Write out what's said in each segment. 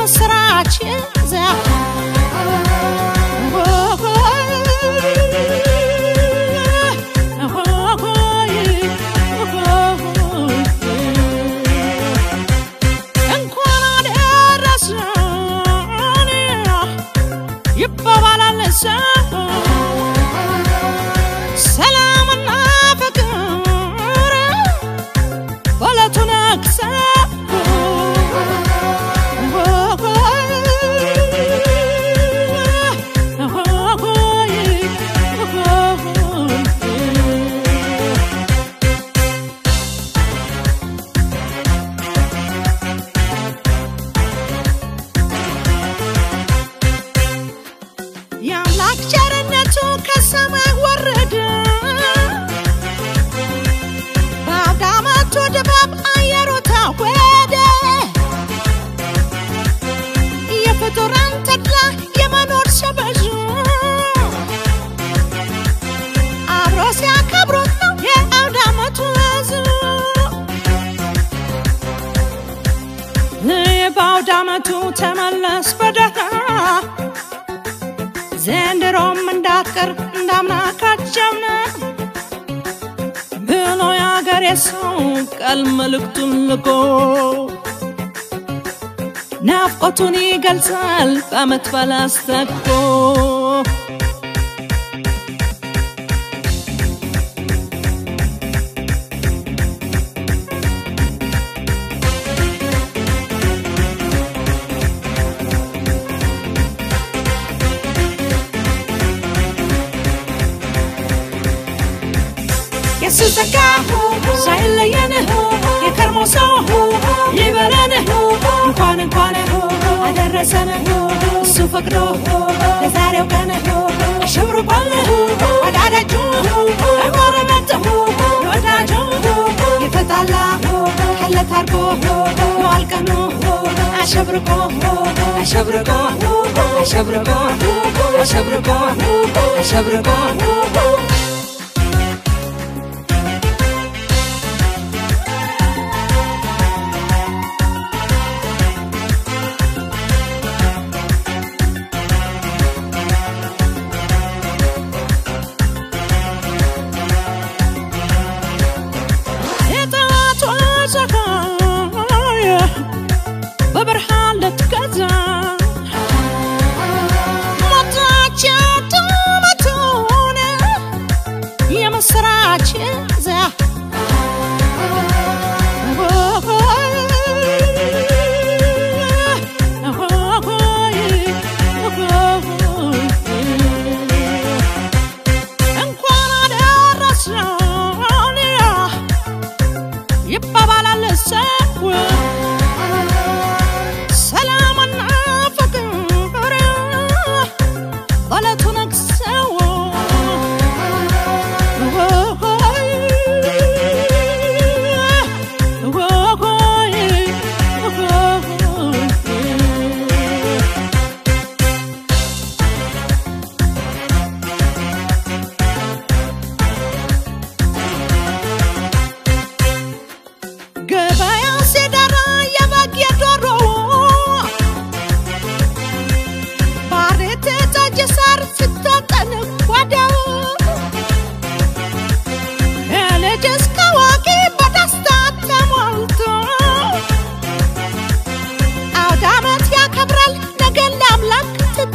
የምስራች ዚያ እንኳን አደረሰን ይባባላል ሰው ሰላምና ፍቅር በለቱ ነግሰው የአምላክ ቸርነቱ ከሰማይ ወረደ በአውደ ዓመቱ ድባብ አየሩ ታወደ የፍጡራን ተድላ የመኖር ሰበዙ አብሮ ሲያከብሩት ነው የአውደ ዓመቱ ወዙ በአውደ ዓመቱ ተመለስ በደህና ዘንድሮም እንዳትቀር እንዳምና ካቻምና ብሎ የአገሬ ሰው ቃል መልእክቱን ልኮ ናፍቆቱን ይገልጻል በአመት በዓል አስታኮ የሱ ጸጋ ሳይለየን የከርሞ ሰው ይበለን እንኳን እንኳን አደረሰን እሱ ፈቅዶ ለዛሬው ቀን አሸብርቋል ወዳዳጁ ጎረቤት ወዳጁ የተጣላ ካለ ታርቆ የዋል ቀኑ አሸብርቆ አሸብርቆ አሸብርቆ አሸብርቆ አሸብርቆ የጠዋቱ ፀሐይ በብርሃን ልትገዛ ሞታች ጡመቱን የምስራች ዛ እንኳን አደረሰን ይባባላል ሰው ሰላምና ፍቅር በለቱ ነግሰው ገበያ ሲደራ የበግ የዶሮ ባሬት ጠጅ ሳር ስታጠን ጓዳው ከልጅ እስከ አዋቂ በደስታ ተሞልቶ አውደ ዓመት ያከብራል ነገን ለአምላክ ትቶ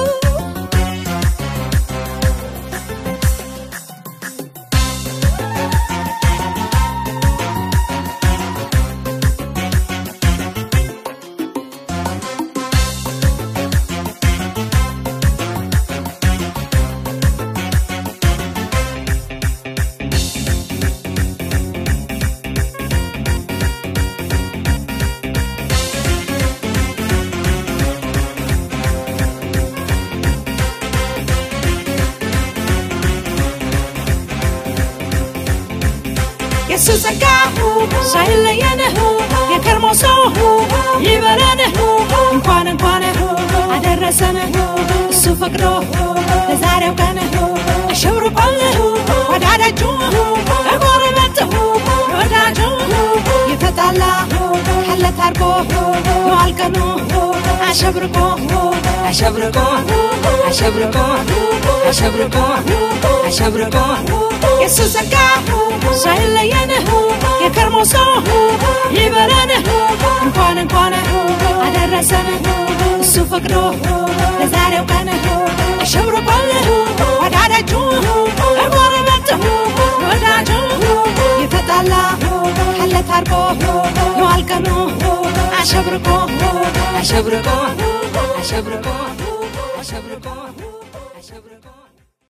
የሱ ጸጋ ሳይለየን የከርሞ ሰው ይበለን እንኳን እንኳን አደረሰን እሱ ፈቅዶ ለዛሬው ቀን አሸብርቋል ወዳዳጁ ጎረቤት ወዳጁ የተጣላ ካለ ታርቆ የዋል ቀኑ አሸብርቆ አሸብርቆ አሸብርቆ አሸብርቆ አሸብርቆ የሱ ጸጋ ሳይለየን የከርሞ ሰው ይበለን እንኳን እንኳን አደረሰን እሱ ፈቅዶ ለዛሬው ቀን አሸብርቆል ወዳደጁ ጎረቤት ወዳጁ ይፈጣላ ካለ ታርቆ የዋል ቀኑ አሸብርቆ አሸብርቆ አሸብርቆ አሸብርቆ አሸብርቆ